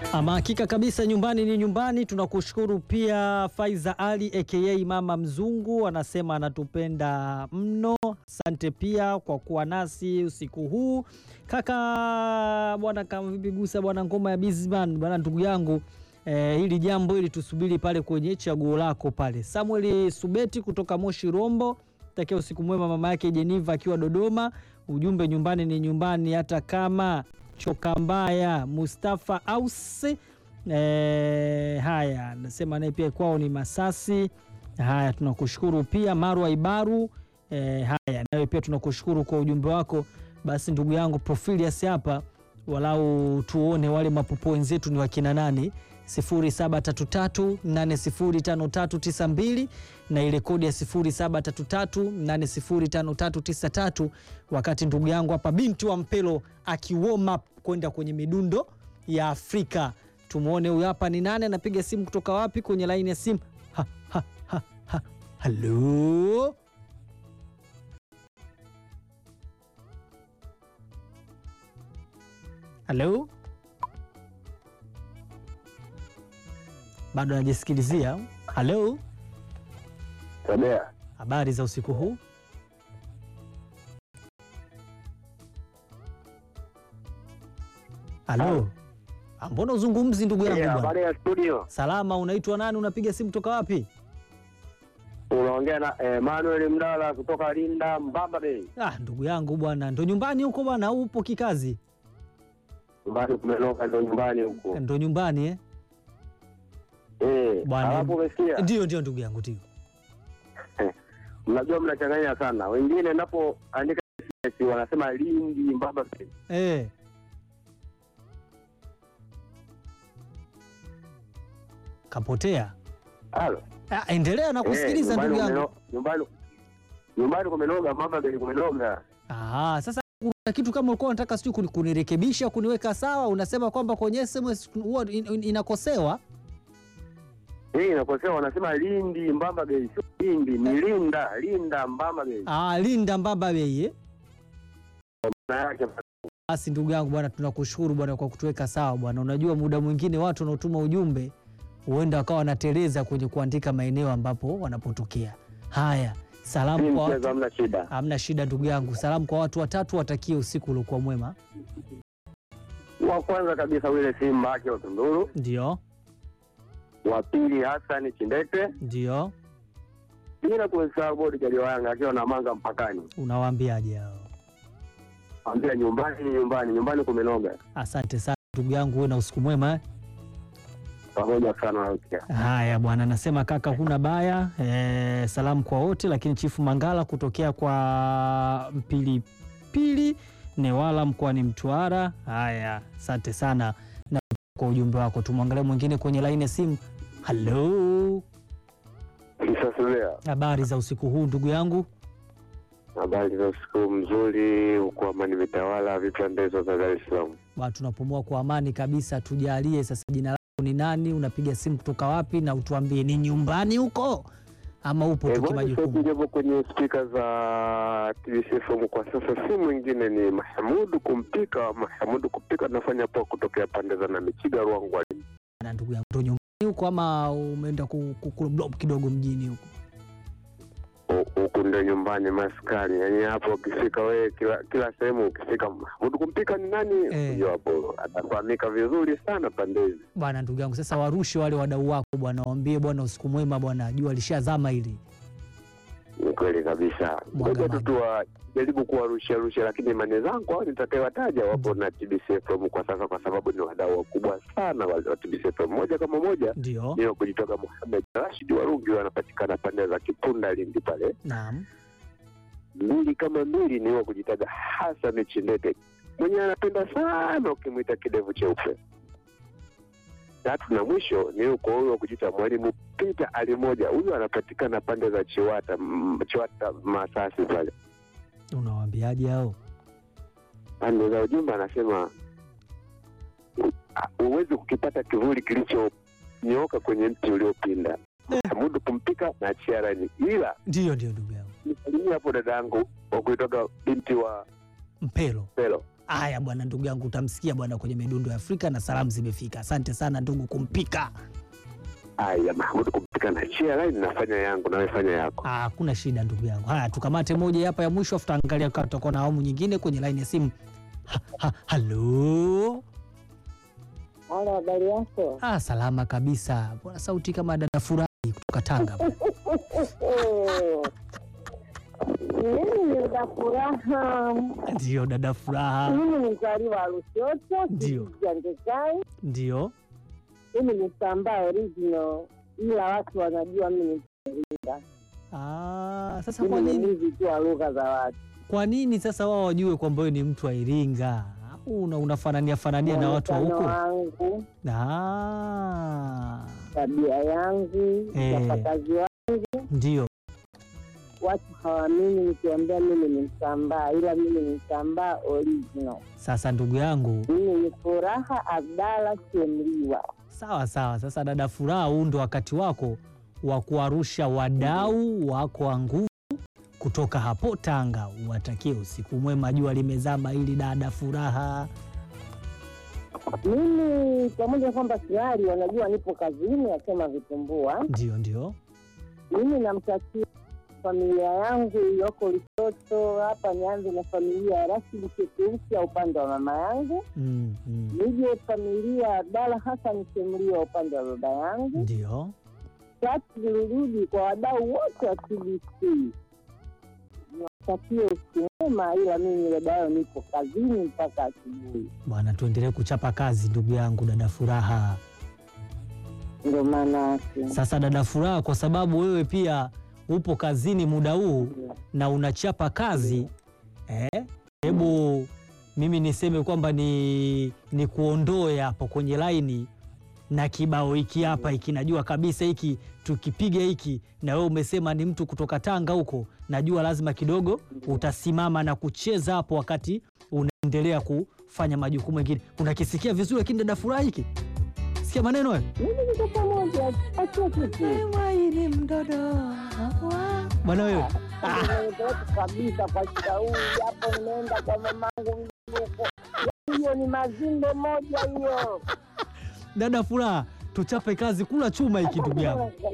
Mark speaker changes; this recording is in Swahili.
Speaker 1: Ama hakika kabisa, nyumbani ni nyumbani. Tunakushukuru pia Faiza Ali aka Mama Mzungu, anasema anatupenda mno. Asante pia kwa kuwa nasi usiku huu kaka. Bwana kama vipi gusa bwana, ngoma ya Bizman bwana, ndugu yangu eh, hili jambo ili tusubiri pale kwenye chaguo lako pale. Samuel Subeti kutoka Moshi Rombo, takia usiku mwema mama yake Jeniva akiwa Dodoma. Ujumbe nyumbani ni nyumbani hata kama choka mbaya. Mustafa Ausi eh, haya nasema naye pia kwao ni Masasi. Haya tunakushukuru pia Marwa Ibaru eh, haya nawe pia tunakushukuru kwa ujumbe wako. Basi ndugu yangu Profilius hapa walau tuone wale mapopo wenzetu ni wakina nani 0733805392 na ile kodi ya 0733805393 wakati ndugu yangu hapa binti wa Mpelo akiwoma kwenda kwenye midundo ya Afrika. Tumwone huyu hapa ni nani, anapiga simu kutoka wapi kwenye laini ya simu. Ha, ha, ha, ha. Halo, halo, bado anajisikilizia. Halo,
Speaker 2: Tabea
Speaker 1: habari za usiku huu? Halo, Ah, mbona uzungumzi ndugu yangu bwana?
Speaker 2: habari ya studio,
Speaker 1: Salama, unaitwa nani? Unapiga simu kutoka wapi?
Speaker 2: unaongea na Emmanuel Mdala kutoka Linda Mbamba Bay.
Speaker 1: Ah, ndugu yangu bwana, ndo nyumbani huko bwana, au upo kikazi?
Speaker 2: Nyumbani kumenoka, ndo nyumbani huko
Speaker 1: Ndo nyumbani eh?
Speaker 2: eh.
Speaker 1: Bwana-
Speaker 2: Alafu umesikia,
Speaker 1: Ndio, ndio ndugu yangu, ndio.
Speaker 2: mnajua mnachanganya sana. Wengine napoandika SMS wanasema Lindi Mbamba Bay.
Speaker 1: Eh. Kapotea.
Speaker 2: Halo,
Speaker 1: Ah, endelea na kusikiliza
Speaker 2: Eh,
Speaker 1: ndugu
Speaker 2: nyumbani
Speaker 1: yangu.
Speaker 2: kumeno- nyumbani nyumbani kumenoga, Mbamba Bay kumenoga.
Speaker 1: Ah, sasa kuna kitu kama ulikuwa unataka sijui kuni- kunirekebisha kuniweka sawa, unasema kwamba kwenye SMS huwa in- in- inakosewa.
Speaker 2: Eh, inakosewa, wanasema Lindi Mbamba Bay, sio Lindi, ni Linda Linda Mbamba Bay.
Speaker 1: Ah, Linda Mbamba Bay. eh?
Speaker 2: Maana yake
Speaker 1: Basi ndugu yangu bwana, tunakushukuru bwana kwa kutuweka sawa bwana. Unajua muda mwingine watu wanaotuma ujumbe huenda wakawa wanateleza kwenye kuandika maeneo ambapo wanapotokea. Haya,
Speaker 2: si
Speaker 1: salamu kwa
Speaker 2: mchezo,
Speaker 1: watu.
Speaker 2: hamna shida.
Speaker 1: Hamna shida ndugu yangu, salamu kwa watu watatu, watakie usiku uliokuwa mwema.
Speaker 2: Wa kwanza kabisa wile Simba ake Tunduru,
Speaker 1: Ndio,
Speaker 2: wa pili Hassan Chindete,
Speaker 1: ndio,
Speaker 2: bila kumsahau bodi Jaliwanga akiwa na manga mpakani.
Speaker 1: unawaambiaje hao?
Speaker 2: Ambia nyumbani ni nyumbani, nyumbani kumenoga.
Speaker 1: Asante sana ndugu yangu, uwe na usiku mwema eh?
Speaker 2: Pamoja sana na ukia.
Speaker 1: Haya bwana, nasema kaka, huna baya e, salamu kwa wote, lakini Chifu Mangala kutokea kwa Mpilipili Newala mkoani Mtwara. Haya, asante sana na kwa ujumbe wako. Tumwangalie mwingine kwenye laini ya simu. Halo,
Speaker 2: Kisasulia,
Speaker 1: habari za usiku huu ndugu yangu?
Speaker 2: habari za usiku mzuri huko Amani Mitawala, vipandezo za Dar es Salaam.
Speaker 1: Bwana, tunapumua kwa amani kabisa. Tujalie sasa, jina lako ni nani? Unapiga simu kutoka wapi? Na utuambie ni nyumbani huko ama upo tu kimajukumu?
Speaker 2: japo kwenye spika za TBC kwa sasa, si mwingine ni Mahamudu Kumpika. Mahamudu Kumpika anafanya poa kutokea pande za Namichiga, Ruangwa.
Speaker 1: na ndugu yangu ndo nyumbani huko ama umeenda ku- ku- ku- blob kidogo mjini huko?
Speaker 2: Hu- huku ndio nyumbani maskani, yaani hapo ukifika wewe, kila kila sehemu ukifika, Mahmud kumpika ni nani?
Speaker 1: Eh.
Speaker 2: Huyo hapo atafahamika vizuri sana pande hizi.
Speaker 1: Bwana ndugu yangu, sasa warushe wale wadau wako bwana, waambie bwana usiku mwema bwana, jua lishazama hili.
Speaker 2: Ni kweli kabisa,
Speaker 1: Mwaga
Speaker 2: ngoja tu
Speaker 1: maji.
Speaker 2: tuwajaribu kuwarushia rushia, lakini imani zangu hao nitakayewataja wapo na TBC FM kwa sasa, kwa sababu ni wadau wakubwa sana wa wa TBC FM. Moja kama moja
Speaker 1: Ndio,
Speaker 2: ni wa kujitoka Muhamed Rashid Warungi, wanapatikana pande za Kipunda, Lindi pale.
Speaker 1: naam.
Speaker 2: mbili kama mbili ni wa kujitaga Hassan Chindete mwenye anapenda sana ukimwita kidevu cheupe. Tatu na mwisho ni uko huyo wa kujita mwalimu Peter Ali moja, huyu anapatikana pande za Chiwata, mm, Chiwata Masasi pale
Speaker 1: Unawaambiaje hao?
Speaker 2: pande za ujumbe, anasema "U- a- huwezi kukipata kivuli kilichonyooka kwenye mti uliopinda. Hamudu kumpika na chiarani, ila
Speaker 1: Ndio, ndio ndugu yangu
Speaker 2: nisalimia hapo dada yangu wa kuitoka binti wa
Speaker 1: Mpelo.
Speaker 2: Pelo
Speaker 1: Haya bwana, ndugu yangu, utamsikia bwana kwenye midundo ya Afrika na salamu zimefika. Asante sana ndugu kumpika.
Speaker 2: Aya, Mahmud, kupika na chia line nafanya yangu, nawe fanya yako.
Speaker 1: Ah, Hakuna shida ndugu yangu. Haya, tukamate moja hapa ya mwisho, afu tutaangalia kama tutakuwa na awamu nyingine kwenye laini ya simu. Ha, ha, halo.
Speaker 3: Halo, habari yako?
Speaker 1: Ah, salama kabisa bwana, sauti kama dada Furahi kutoka Tanga bwana.
Speaker 3: Mimi ni Uda Furaha.
Speaker 1: Ndio dada Furaha,
Speaker 3: Mimi ni mzaliwa wa Lushoto,
Speaker 1: Ndio.
Speaker 3: kijiji cha Ndekai.
Speaker 1: ndio.
Speaker 3: Mimi ni Sambaa original, ila watu wanajua mimi ni Iringa.
Speaker 1: Ah, sasa kwa
Speaker 3: Mimi ni
Speaker 1: nini
Speaker 3: mwizi tu wa lugha za watu.
Speaker 1: kwa nini sasa wao wajue kwamba wewe ni mtu wa Iringa? Au Una, unafanania fanania na watu wa
Speaker 3: Muonekano
Speaker 1: huko?
Speaker 3: wangu,
Speaker 1: Ah,
Speaker 3: tabia yangu,
Speaker 1: Eh.
Speaker 3: utapakazi wangu,
Speaker 1: ndio.
Speaker 3: watu hawaamini nikiambia mimi ni Msambaa, ila mimi ni Msambaa original.
Speaker 1: Sasa ndugu yangu,
Speaker 3: Mimi ni Furaha Abdalla Chemliwa.
Speaker 1: sawa sawa. Sasa dada Furaha, huu ndo wakati wako wa kuarusha wadau wako wa nguvu kutoka hapo Tanga. Uwatakie usiku mwema, jua limezama, ili dada Furaha.
Speaker 3: Mimi pamoja na kwamba tayari wanajua nipo kazini, nasema vitumbua.
Speaker 1: Ndio, ndio.
Speaker 3: Mimi namtakia familia yangu iliyoko Lushoto hapa. Nianze na familia ya Rashidi Chekeusi ya upande wa mama yangu,
Speaker 1: Mm, mm.
Speaker 3: nije familia ya Abdala Hassan Chemliwa upande wa baba yangu,
Speaker 1: Ndio.
Speaker 3: tatu nirudi kwa wadau wote wa TBC. Niwatakie usiku mwema, ila mimi dada yao nipo kazini mpaka asubuhi,
Speaker 1: Bwana, tuendelee kuchapa kazi ndugu yangu dada Furaha.
Speaker 3: ndio maana yake.
Speaker 1: Sasa dada Furaha, kwa sababu wewe pia upo kazini muda huu na unachapa kazi eh, hebu mimi niseme kwamba ni, ni kuondoe hapo kwenye laini na kibao hiki hapa hiki, najua kabisa hiki tukipiga hiki, na wewe umesema ni mtu kutoka Tanga huko, najua lazima kidogo utasimama na kucheza hapo wakati unaendelea kufanya majukumu mengine. Unakisikia vizuri, lakini dada Furaha, hiki sikia maneno hayo.
Speaker 3: Mimi niko pamoja, achia kitu
Speaker 1: Maini mdodo bwana wewe,
Speaker 3: Nimepeleka kabisa kwa shauri hapo, nimeenda kwa mamangu mjuko. Hiyo ni mazimbe moja hiyo.
Speaker 1: dada Furaha, tuchape kazi, kula chuma hiki ndugu yangu.